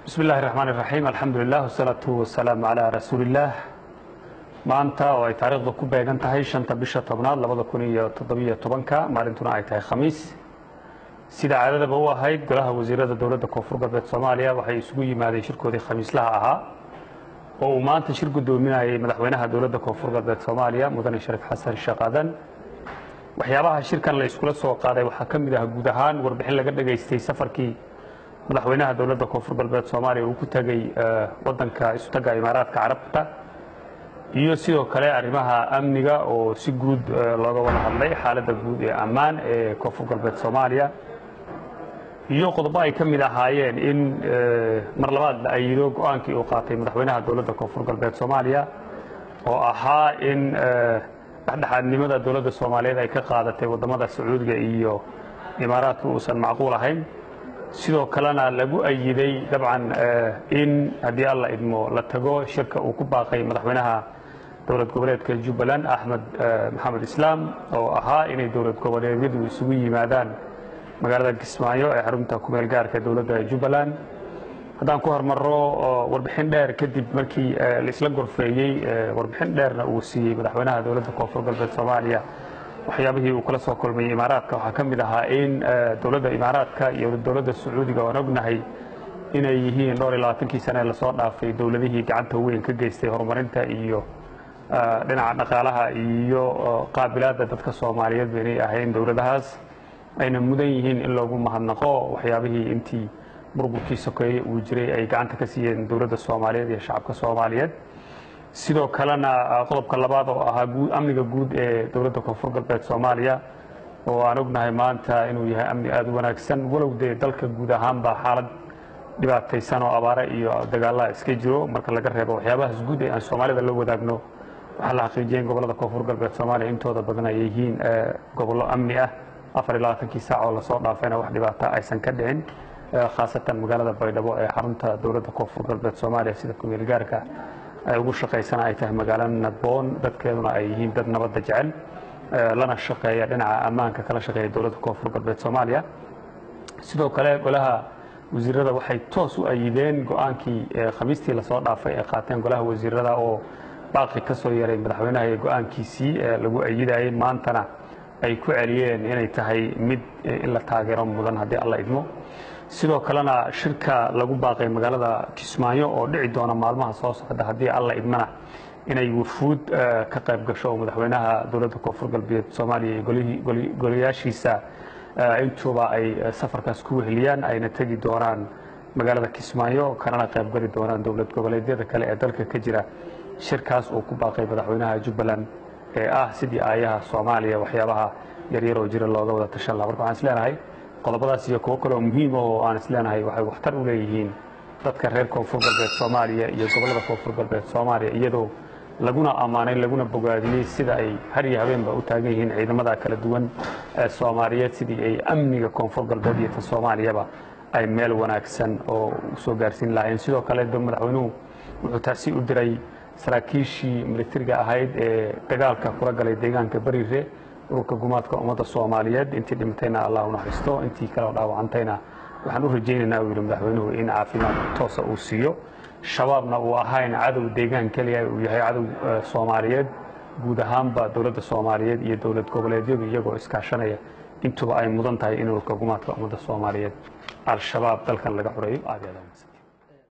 bismi illaahi raxmaan iraxiim alxamdulilah wasalaatu wasalaamu calaa rasuuliillaah maanta oo ay taariikhda ku beegan tahay shanta bisha tobnaad labada kun iyo toddobiyo tobanka maalintuna ay tahay khamiis sida caadadaba u ahayd golaha wasiirada dowladda koonfur galbeed soomaaliya waxay isugu yimaadeen shirkoodii khamiislaha ahaa oo uu maanta shir guddoominayay madaxweynaha dowladda koonfur galbeed soomaaliya mudane shariif xasan sheekh aadan waxyaabaha shirkan la iskula soo qaaday waxaa ka mid ah guud ahaan warbixin laga dhegaystay safarkii madaxweynaha dowladda koonfur galbeed soomaaliya uu ku tegey wadanka isutaga imaaraadka carabta iyo sidoo kale arrimaha amniga oo si guud looga wada hadlay xaaladda guud ee ammaan ee koonfur galbeed soomaaliya iyo qodobo ay ka mid ahaayeen in mar labaad la ayido go-aankii uu qaatay madaxweynaha dowladda koonfur galbeed soomaaliya oo ahaa in dhexdhexaadnimada dowladda soomaaliyeed ay ka qaadatay waddamada sacuudiga iyo imaaraadka uusan macquul ahayn sidoo kalena lagu ayiday dabcan in haddii alla idmo la tago shirka uu ku baaqay madaxweynaha dowlad goboleedka jubbaland axmed maxamed islaam oo ahaa inay dowlad goboleedyadu isugu yimaadaan magaalada kismaayo ee xarunta kumeel gaarka dowladda jubbaland haddaan ku hormaro warbixin dheer kadib markii laisla gorfeeyey warbixin dheerna uu siiyey madaxweynaha dowladda koonfur galbeed soomaaliya waxyaabihii uu kala soo kulmayey imaaraadka waxaa ka mid ahaa in dowladda imaaraadka iyo dowladda sacuudiga oan ognahay inay yihiin dhowr iyo labaatankii sane ee lasoo dhaafay dowladihii gacanta weyn ka geystay horumarinta iyo dhinaca dhaqaalaha iyo qaabilaadda dadka soomaaliyeedba inay ahayn dowladahaas ayna mudan yihiin in loogu mahadnaqo waxyaabihii intii burburkii sokeeye uu jiray ay gacanta ka siiyeen dowladda soomaaliyeed iyo shacabka soomaaliyeed sidoo kalena qodobka labaad oo ahaa amniga guud ee dowladda koonfur galbeed soomaaliya oo aan ognahay maanta inuu yahay amni aada u wanaagsan walow dee dalka guud ahaanba xaalad dhibaataysan oo abaare iyo dagaalaha iska jiro marka laga reebo waxyaabahaas guud ee aan soomaalida la wadaagno waxaa la xaqiijiyay in gobollada koonfur galbeed soomaaliya intooda badan ay yihiin gobollo amni ah afar iyo labaatankii saac oo lasoo dhaafayna wax dhibaata aysan ka dhicin khaasatan magaalada baydhabo ee xarunta dowladda koonfur galbeed soomaaliya sida kumeel gaarka ay ugu shaqaysana ay tahay magaalo nadboon dadkeeduna ay yihiin dad nabadda jecel lana shaqeeya dhinaca ammaanka kala shaqeeya dowladda koonfur galbeed soomaaliya sidoo kale golaha wasiirada waxay toos u ayideen go-aankii khamiistii lasoo dhaafay ay qaateen golaha wasiirada oo baaqi ka soo yaray madaxweynaha ee go-aankiisii lagu ayidayay maantana ay ku celiyeen inay tahay mid in la taageero mudan haddii alla idmo sidoo kalena shirka lagu baaqay magaalada kismaayo oo dhici doona maalmaha soo socda haddii alla idmana inay wufuud ka qayb gasho oo madaxweynaha dowladda koonfur galbeed soomaaliya iyo goliyaashiisa intuuba ay safarkaas ku weheliyaan ayna tegi doonaan magaalada kismaayo kanana qayb geli doonaan dowlad goboleedyada kale ee dalka ka jira shirkaas uu ku baaqay madaxweynaha jubbaland ee ah sidii aayaha soomaaliya waxyaabaha yaryar oo jira looga wada tashan laha marka waxaan isleenahay qodobadaas iyo kuwo kale oo muhiim oo aan isleenahay waxay waxtar u leeyihiin dadka reer koonfur galbeed soomaaliya iyo gobollada koonfur galbeed soomaaliya iyadoo laguna ammaanay laguna bogaadiyey sida ay har iyo habeenba u taagan yihiin ciidamada kala duwan ee soomaaliyeed sidii ay amniga koonfur galbeed iyo tan soomaaliyaba ay meel wanaagsan oo usoo gaarsiin lahaayeen sidoo kale madaxweynuhu wuxuu taasi u diray saraakiishii militariga ahayd ee dagaalka kula galay deegaanka bariire ururka gumaadka ummadda soomaaliyeed intii dhimatayna allah u naxariisto intii kale oo dhaawacantayna waxaan u rajaynaynaa uu yidhi madaxweynuhu in caafimaad toosa uu siiyo shabaabna uu ahayn cadow deegaan keliya uu yahay cadow soomaaliyeed guud ahaanba dowladda soomaaliyeed iyo dowlad goboleedyadu iyagoo iskaashanaya intuba ay mudan tahay in ururka gumaadka ummadda soomaaliyeed al-shabaab dalkan laga xoreeyo aad iyo aad